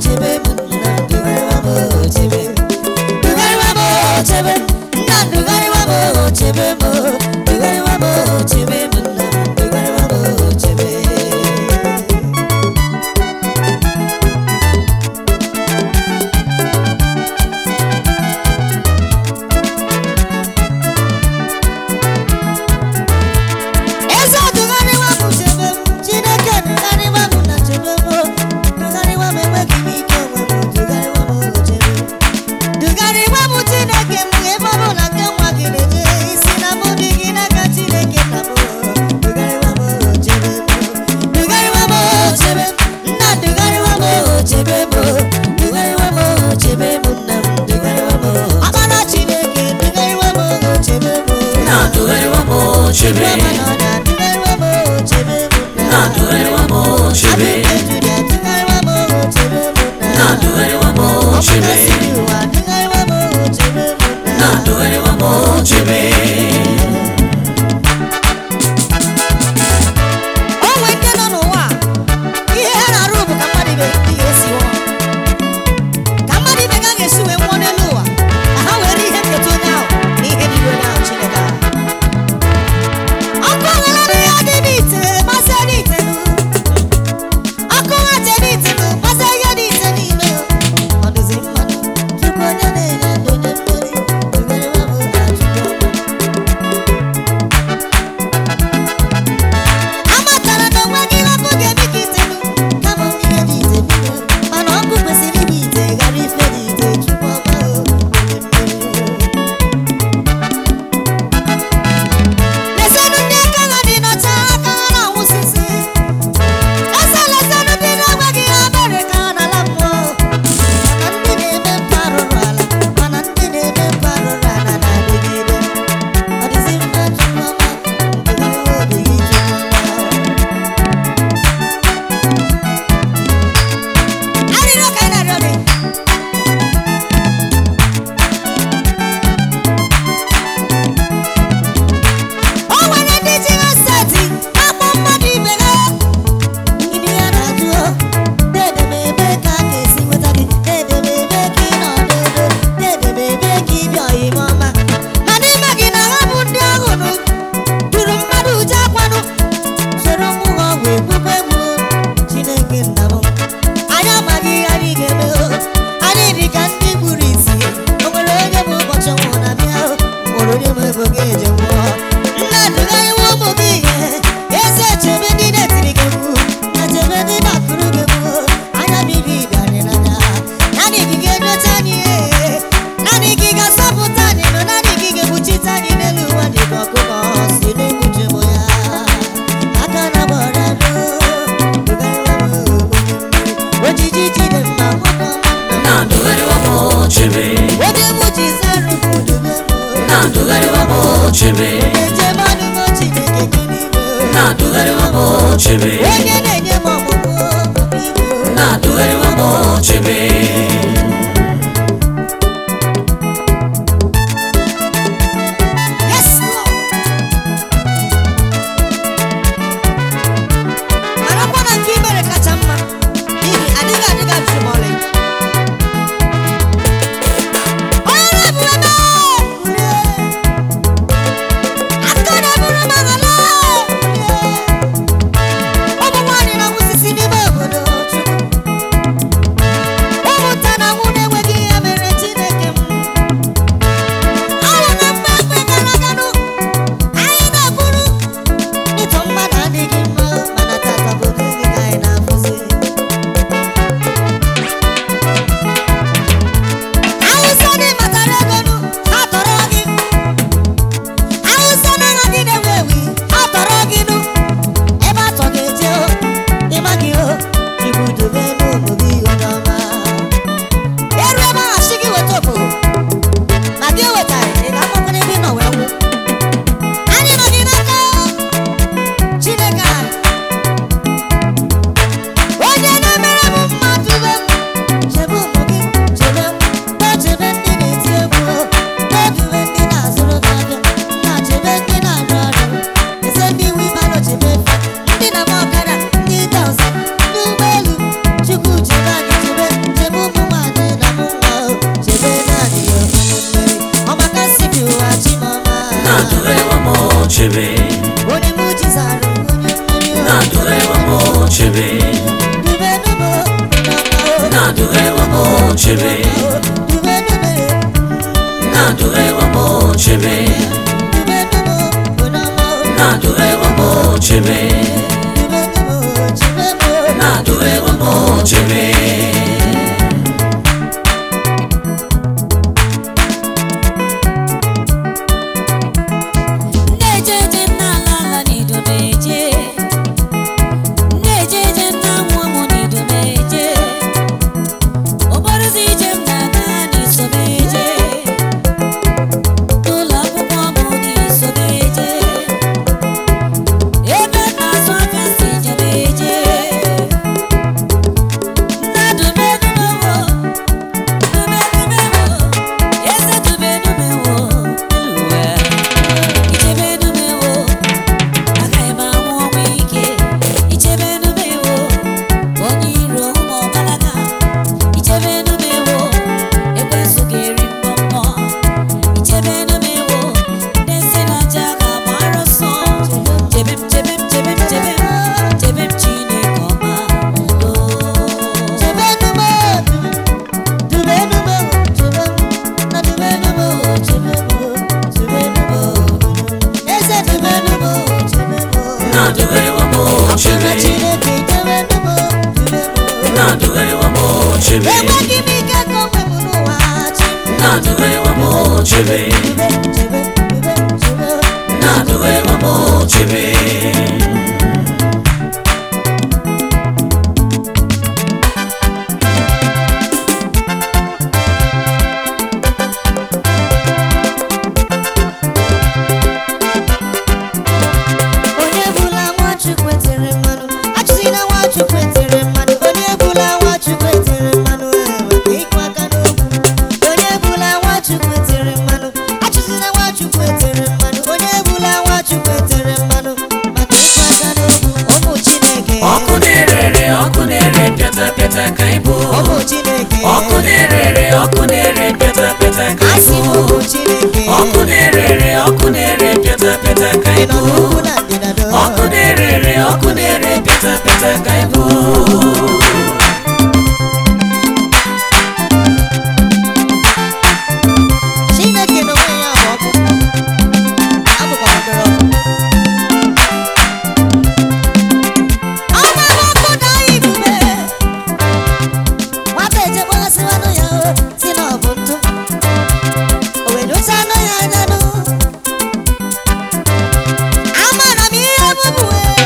chebe m nna dugharịwa m chebe dugharịwa m chebe nna dugharịwa m chebe m dugharịwa m chebe m nna dugharịwa m chebe eze dugharịwa m chebe m chineke dugharịwa m na chebe m dugharịwa m enweghị m ike onwe m dugharịwa m chebe m dugharịwa m chineke m ebe ọ bụla nke nwa gị na-eje isi na mụ dị gị n'aka chineke nna m dugharịwa m chebe m dugharịwa m chebe m nna dugharịwa m chebe m dugharịwa m chebe m nna m dugharịwa m ọkpara chineke dugharịwa m chebe m na dugharịwa m chebe na dugharịwa m chebe na dugharịwa m chebe na dugharịwa m chebe onwe ndị nọ n'ụwa a, ihe ha na-arụ bụ ka mmadụ ibe ndị ga-esi nwụọ ka mmadụ ibe ga ga-esi wee nwụọ n'elu ụwa ka ha were ihe nketa onye ahụ na ihe dị onye ahụ Chineke ahụ ọkụ ọghara ya dị n'ite gbasa n'ite nụ. ọkụ nwache n'ite nụ, gbasa ihe dị ite n'ime ọ dịzi mmadụ chukwu onye na-enye ndụ onye mmeri tụgharịwa m na chukwu ọma amatara na onweghị ihe ọkụ ga-eme ka itelu kama ihe dị ite bido mana ọkụ kwesịrị ịbụ ite ghara ife dị ite chukwu ọma o, onye mmeri. lesanụ ndị aka ha dị n'ọcha aka ha na-anwụsịsị eze lesanụ ndị na-enweghị ihe mere ka ha n'ala mmụọ mana ndị na-eme mpa rụrụ ala mana ndị na-eme mpa rụrụ ala na-adịgide ọ dịzi mma chukwu ọma ndụgharịwa obi gị chukwu ọma arịrịọ ka anyị na-arịọ gị o nwere ndị ji ha seti akpọ mmadụ ibe ha Gịnị ya na-ajụ o? Dede m ebe ka a ga-esi nweta gị Dede m ebe ka ị nọ dodo Dede m ebe ka ị bịa ọyịm ọma Ma n'ime gị na ha bụ ndị ahụ nụ Juru mmadụ uche akwanụ Soro mụ ha ọgwụ ekwukwe mụ Chineke nna m Anyị amaghị ihe anyị ga-eme o Anyị dị ka ndị kpuru isi O nwere onye bụ ụbọchị ọnwụ na-abịa o Nwere onye bụ ebe ga-eje nwụọ Nna dụgharịwa ụmụ gị ihe Eze chebe ndị na-etiri gị mgbu Na chebe ndị na-akụrụ gị mgbu Anya mmiri bịarị n'anya Naanị gị ga-enyocha anyị ee. Naanị gị ga-asọpụta anyị nọ Naanị gị ga-ekpuchite anyị n'elu ụwa dị ka ọkụkọ si na-ekpuchi mụ ya Aka na gbọrọ anụ Dụgharịwa m onye mmeri Ojiji jide mma nwoke ọma na dugharịwa m chebe Oge mụ ji zarụ m dube m na dugharịwa m chebe Eje mmadụ m Chineke gị n'ime na dugharịwa m chebe onye na-enye m ọmụmụ ibu na dugharịwa m chebe yes Lord. marakwa na nke imere kacha mma n'ihi adịghị adịghị ajụjụ ma ọlị onye na-ebu ebe kulie aka na-eburu m aghala kulie ụmụ nwaanyị na-awụsisi n'ime obodo Chukwu ụmụ chebe onye mụ jizara onye mmeri o na-adụgharịwa m chebe dube dube n'ọma o na-adụgharịwa m chebe dube dube na-adụgharịwa m chebe dube dube n'ọma o na-adụgharịwa m chebe dube dube chebe na-adụgharịwa m chebe na-eje eje n'ala ala n'ido na-eje na-eje eje na-anwụ anwụ n'ido na-eje ụbọrụzi ije m na-aga n'iso m eje n'ụlọ akwụkwọ bụ n'iso m eje ebe m na-azụ afịa si je m eje mmadụ medumewo dumedumewo eze dumedumewo eluwe ichebenumewo agaghị m anwụ ọnwụ ike ichebenumewo onye iro ụmụ ọbalaga ichebenumewo ekwensu ga-eri mbọmbọ ichebenumewo ndị si n'aja ga-agbara ọsọ chebe m chebe m chebe m chebe m chebe m chineke ọma na-adụgharịwa m chebe na-adụgharịwa m chebe Enweghị m ike ka o nwebụ n'ụwa chi na-adụgharịwa m chebe na-adụgharịwa m chebe onye bụla nwachukwu etere mmanụ achụzina nwachukwu etere mmanụ onye bụla nwachukwu etere mmanụ enweta ịkụ aka n'okwu onye bụla nwachukwu etere mmanụ achụzina nwachukwu etere mmanụ onye bụla nwachukwu etere mmanụ maka ịkụ aka n'okwu ụmụ chineke ọkụ na-erere ọkụ na-ere pịata pịata ka ịbụ ụmụ chineke ọkụ na-erere ọkụ na-ere pịata pịata ka asị ịbụ m ụmụ chineke ọkụ na-erere ọkụ na-ere pịata pịata ka ị nọ ịbụ n'ugwu na ndịda ọkụ na-erere ọkụ na-ere pịata pịata ka ịbụ chineke n'onwe ya bụ ọkụ abụkwa obere ọkụ ọ gbara ọkụ daa ibube nwata ejekpọghasịwanụ ya o si na ọ bụ ntụ o wee dosa anụ ya anyanụ amara m ihe bụbụ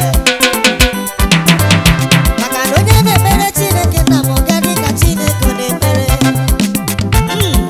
maka na onye na-ekpere chineke nna m ga dị ka chineke ọ na-ekpere Mm.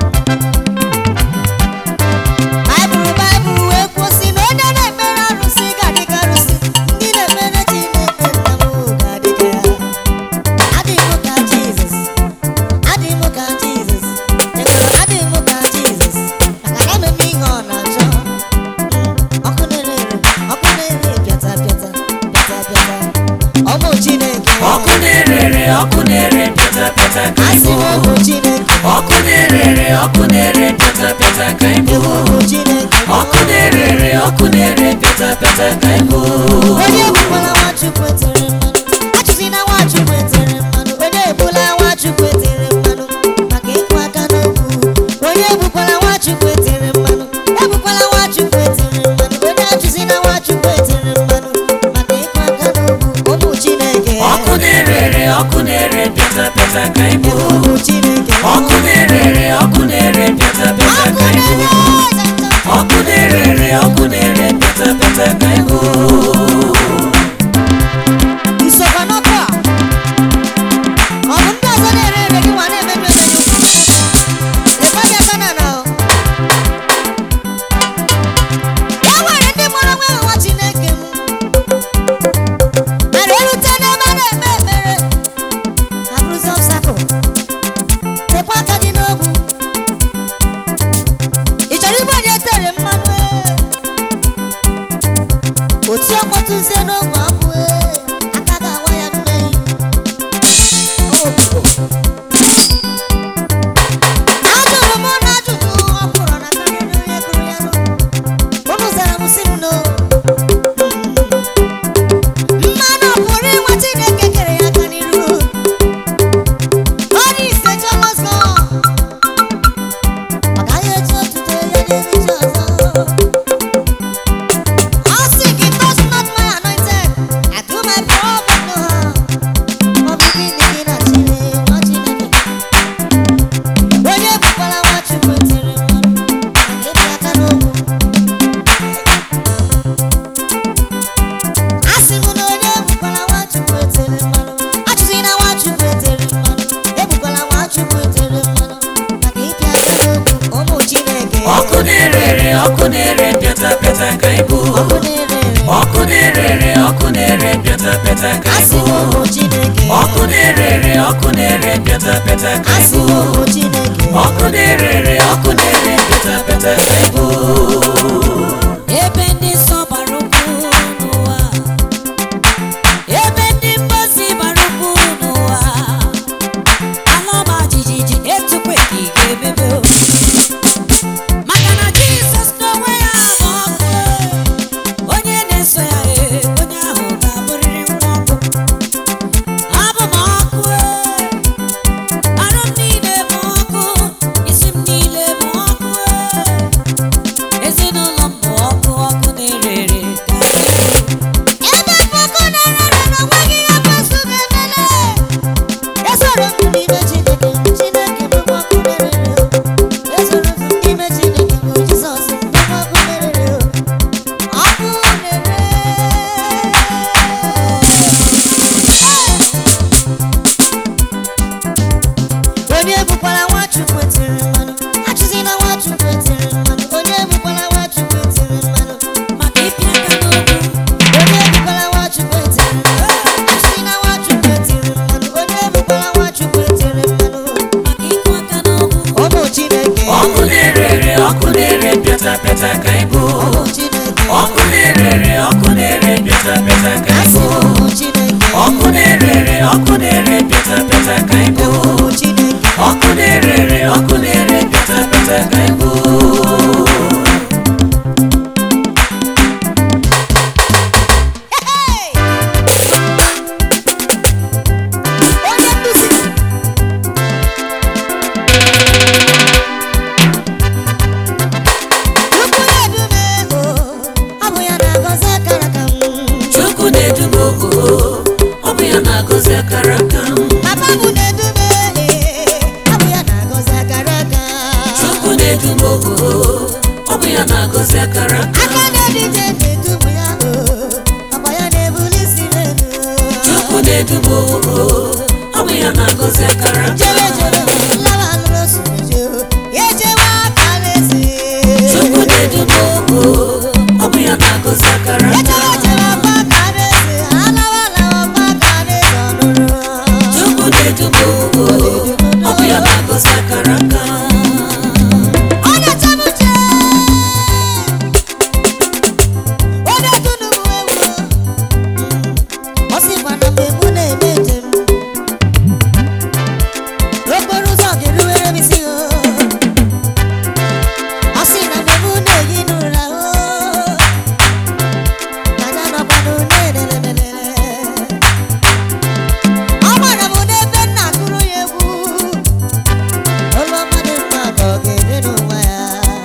baịbụl baịbụl wee kwuo sị na onye na-ekpere arụsị ga-adị ka arụsị ndị na-ekpere chineke nna m ga-adị ka ya adịghị m ka jizọs adịghị m ka jizọs enwere adịghị m ka jizọs maka na eme m ihe ọ na-achọ ọkụ na-ere ere ọkụ na-ere pịata pịata pịata pịata ọmụ chineke ọkụ na-erere ọkụ na-ere pịata pịata ka asị ịbụ m ọmụ chineke ọkụ na-erere ọkụ na-ere pịata pịata ka ịbụ ewu ọmụ chineke ọkụ na-erere ọkụ na-ere pịata pịata ka ịbụ onye ebukwala nwachukwu etere mmanụ achụzina nwachukwu etere mmanụ onye ebula nwachukwu etere mmanụ maka ịkụ aka n'okwu onye ebukwala nwachukwu etere mmanụ ebukwala nwachukwu etere mmanụ onye achụzina nwachukwu etere mmanụ maka ịkụ aka n'okwu ụmụ chineke ọkụ na-erere ọkụ na-ere pịata pịata ka ịbụ ụmụ chineke ọkụ na-erere ọkụ na-ere pịata pịata ọkụ ka ịbụ na-ere ọkụ na-erere ọkụ na-ere pịata pịata ka ịbụ isokwa n'ọkụ a ọ bụ ndị ọzọ na-ere ere gị nwa na-emebi emebi ịkpaghị aka na na o e nwere ndị mụrụ nwa nwa chineke m mana erute n'ebe a na-ekpe ekpere ha bụrụzi ọbsakụl tekwa aka gị n'ogwu ị chọrọ igbe onye tere mmanụ ee? otu ọkpọtụzie n'ogwe akwụ ee, aka ga-awa ya mmehie ajụrụ m na ajụjụ ọ kwụrụ na karịrị onye gụrụ ya nụ unu zara m sị m na ọkụ na-ere ere ọkụ na-ere ere ọkụ na-ere pịata pịata ka asị ịbụ m bụ chineke ọkụ na-ere ere ọkụ na-ere pịata pịata ka asị ịbụ m bụ chineke ọkụ na-ere ere ọkụ na-ere pịata pịata ka ịbụ ebe ndị nsọ bara ukwu n'ụwa ebe ndị mgbazi bara ukwu n'ụwa ala ọma jijiji etukwe ka ị ga-emebe o. maka na jizọs n'onwe ya bụ ọkụ onye na-eso ya e, onye ahụ ga-abụrịrị nwa ọkụ abụ m ọkụ e, arụ m niile bụ ọkụ isi m niile bụ ọkụ e. ezinụlọ m bụ ọkụ ọkụ na-ere ere ebe ọkụ na-ere ere na onweghị ihe kwesị ga-emele esoro m n'ime chineke chineke bụ ọkụ na-ere ere esoro m n'ime chineke bụ jizọs bụ ọkụ na-ere ere ọkụ na-ere onye bụkwara nwachukwu etiri mmanụ achụzina nwachukwu etiri mmanụ onye bụkwara nwachukwu etiri mmanụ maka ịpịa aka n'okwu onye bụkwara nwachukwu etiri mmanụ achụzina nwachukwu etiri mmanụ onye bụkwara nwachukwu etiri mmanụ maka ịkụ aka n'okwu ọ bụ chineke ọkụ na-ere ere ọkụ na-ere pịata pịata ka ịbụ ọ bụ chineke ọkụ na-ere ere ọkụ na-ere pịata pịata ka asị ịbụ ọ bụ chineke ọkụ na-ere ere ọkụ na-ere pịata pịata ka ịbụ ọ bụ chineke ọkụ na-ere ere ọkụ na-ere pịata pịata ka ịbụ Hey! onye nduzi Chukwu na-edume ego ọ bụ ya na-agọzi akara ka m chukwu na-eduba ogo ọ bụ ya na-agọzi akara aka m Papa m na-edume ee, ọ bụ ya na-agọzi akara aka chukwu na-eduba ogo ọ bụ ya na-agọzi akara aka aka na-edije na-edubu ya o ọ bụ ya na-ebuli isi m elu chukwu na-eduba ogo ọ bụ ya na-agọzi akara aka jebe jebe lawa nụrụ osoje ya ejewe aka n'ezi chukwu na-eduba ogo ọ bụ ya na-agọzi akara aka ejewe ejewe ọkwa aka n'ezi alawa alawa ọkwa aka n'ezi ọnụrụ chukwu na-eduba ogo ọ bụ ya na-agọzi akara aka ọ na-eche m uche ọ na-etunu m ewu ọ sịkwa na mgbe mụ na-eme njem n'okporo ụzọ ga-eruwere m isi o ọ sị na mgbe mụ na-ehi n'ụra o na ya nọkwanụ na-elelelele ọ gbara m n'ebe m na-agụrụ ya egwu ụlọ mmadụ mma ka ọ ga-ede n'ụwa ya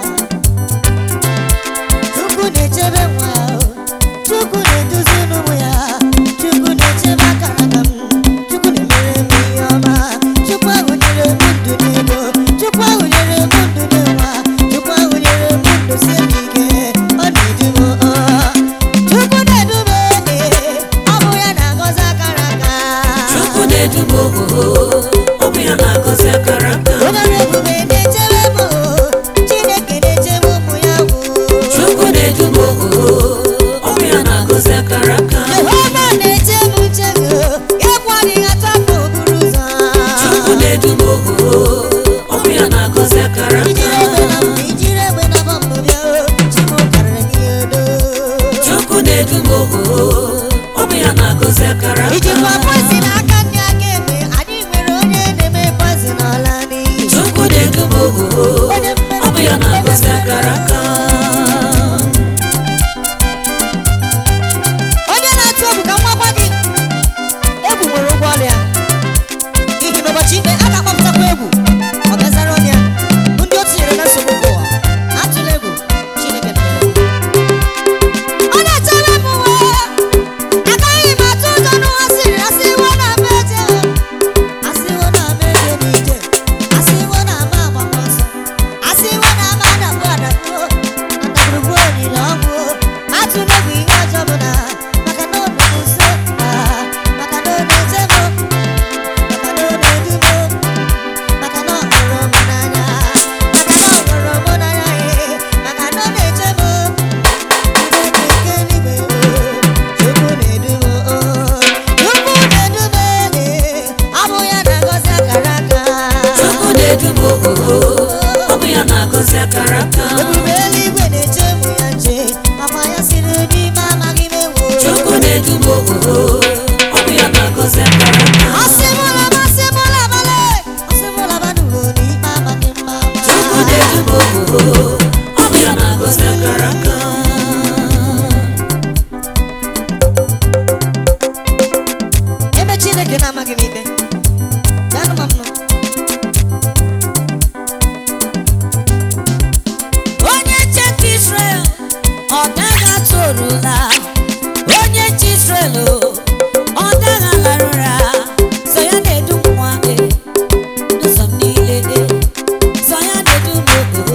Chukwu na-echebe nwa ya o. Chukwu na-eduzi n'ụmụ ya Chukwu na-echebe akara aka m Chukwu na-emere m ihe ọma Chukwu ahụ nyere m ndụ n'ego Chukwu ahụ nyere m ndụ n'ịnwa Chukwu ahụ nyere m ndụ sie m ike ọ na-edu m ọ. Chukwu na-edu m ee, ọ bụ ya na-agọzi akara aka chukwu na-eduba ogo ọ bụ ya na-agọzi akara aka onye ọrụ ebube na-echebe m o. Chineke na-echebe ụmụ ya gwụ chukwu na-eduba ogo ọ bụ ya na-agọzi akara aka Jehova na-eche m uche gị egwu adịghị atụ afọ okporo ụzọ chukwu na-eduba ogo ọ bụ ya na-agọzi akara ijiri aka egbe na mbụ ijiri egbe na bọmbụ bịa o chimo karịrị gị odo chukwu na-eduba ogo ọ bụ ya na-agọzi akara aka ijikwa poisi n'aka ndị aka ekpe anyị nwere onye na-eme poisi n'ọla n'iyi chukwu na-eduba ogo ọ bụ ya na-agọzi akara aka onye na-atụ egwu ka nwa gwa gị egwu nwere ụgwọ ọrụ ya n'ihi na ụbọchị ikpe a ga-akpọpụtakwa egwu ọ gazara ọnụ ya ndị o tinyere na nsogbu nke ụwa atụla egwu chineke mere ọ na-echere m uwe agaghị m atụ ụjọ n'ụwa siri asịwo na ama eje asịwo na ama eje n'ije asịwo na ama agbakọ nsọ asịwo na ama adakpu adakpu arahụla onye nche Israel ọ daghalara ụra sọ ya na-edu nwa e n'ụzọ m niile e sọ ya na-edu m o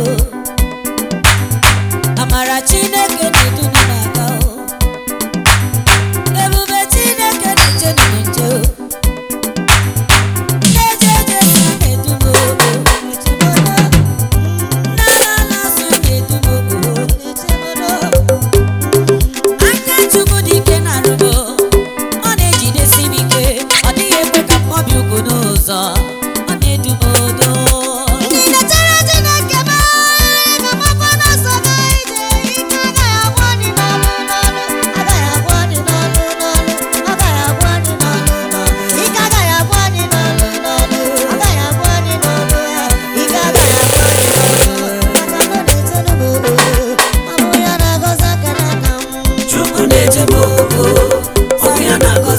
amara Chineke na-edu m n'aka o ebube Chineke na-eche m nche o na-eje eje sọ na-edu m o n'ala ala sọ na-edu m o aka chukwu dị ike na arụgo ọ na-ejidesi m ike ọ dịghị ekwe ka mkpọbi ụkwụ n'ụzọ ọ na-edu m odo Ndị na-echere Chineke m ga mmakwa n'ọsọ ga ije ike agaghị agwụ anyị n'ọnụ n'ọnụ agaghị agwụ anyị n'ọnụ n'ọnụ agaghị agwụ anyị n'ọnụ n'ọnụ ike agaghị agwụ anyị n'ọnụ n'ọnụ agaghị agwụ anyị n'ọnụ ya ike agaghị agwụ anyị n'ọnụ maka na ọ na-echere m obodo ọ bụ ya na-agọzi aka n'aka m Chukwu na-eje m ogo ọ bụ ya na-agọzi